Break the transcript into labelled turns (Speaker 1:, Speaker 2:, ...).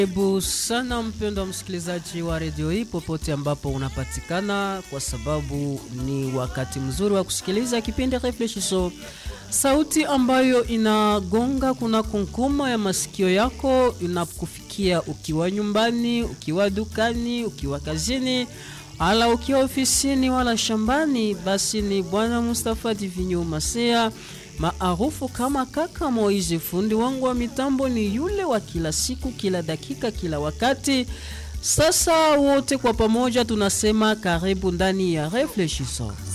Speaker 1: Karibu sana mpendwa msikilizaji wa redio hii popote ambapo unapatikana, kwa sababu ni wakati mzuri wa kusikiliza kipindi Reflechisho, sauti ambayo inagonga kuna kunkuma ya masikio yako, inakufikia ukiwa nyumbani, ukiwa dukani, ukiwa kazini, ala ukiwa ofisini wala shambani. Basi ni Bwana Mustafa Divinyo Masea maarufu kama kaka Moizi. Fundi wangu wa mitambo ni yule wa kila siku, kila dakika, kila wakati. Sasa wote kwa pamoja tunasema karibu ndani ya Reflechisons.